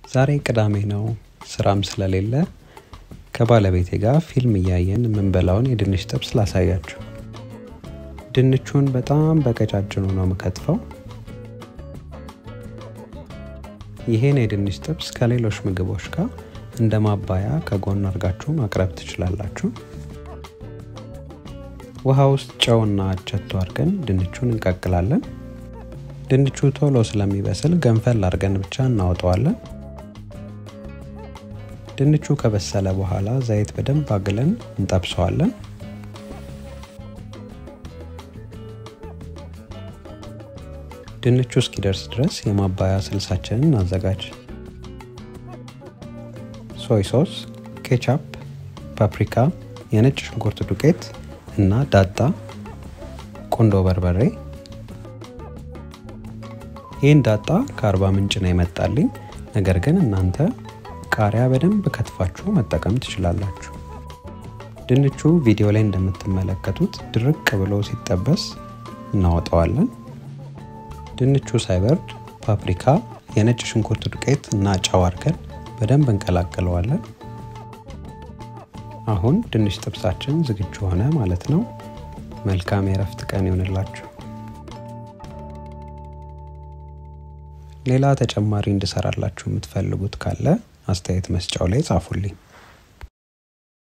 ዛሬ ቅዳሜ ነው፣ ስራም ስለሌለ ከባለቤቴ ጋር ፊልም እያየን የምንበላውን የድንች ጥብስ ላሳያችሁ። ድንቹን በጣም በቀጫጭኑ ነው የምከትፈው። ይሄን የድንች ጥብስ ከሌሎች ምግቦች ጋር እንደ ማባያ ከጎን አድርጋችሁ ማቅረብ ትችላላችሁ። ውሃ ውስጥ ጨውና አቸቶ አድርገን ድንቹን እንቀቅላለን። ድንቹ ቶሎ ስለሚበስል ገንፈል አድርገን ብቻ እናወጣዋለን። ድንቹ ከበሰለ በኋላ ዘይት በደንብ አግለን እንጠብሰዋለን። ድንቹ እስኪደርስ ድረስ የማባያ ስልሳችንን እናዘጋጅ። ሶይ ሶስ፣ ኬቻፕ፣ ፓፕሪካ፣ የነጭ ሽንኩርት ዱቄት እና ዳጣ፣ ቁንዶ በርበሬ። ይህን ዳጣ ከአርባ ምንጭ ነው የመጣልኝ። ነገር ግን እናንተ ቃሪያ በደንብ ከትፋችሁ መጠቀም ትችላላችሁ። ድንቹ ቪዲዮ ላይ እንደምትመለከቱት ድርቅ ብሎ ሲጠበስ እናወጣዋለን። ድንቹ ሳይበርድ ፓፕሪካ፣ የነጭ ሽንኩርት ዱቄት እና ጨው አድርገን በደንብ እንቀላቅለዋለን። አሁን ድንች ጥብሳችን ዝግጁ ሆነ ማለት ነው። መልካም የእረፍት ቀን ይሆንላችሁ። ሌላ ተጨማሪ እንድሰራላችሁ የምትፈልጉት ካለ አስተያየት መስጫው ላይ ጻፉልኝ።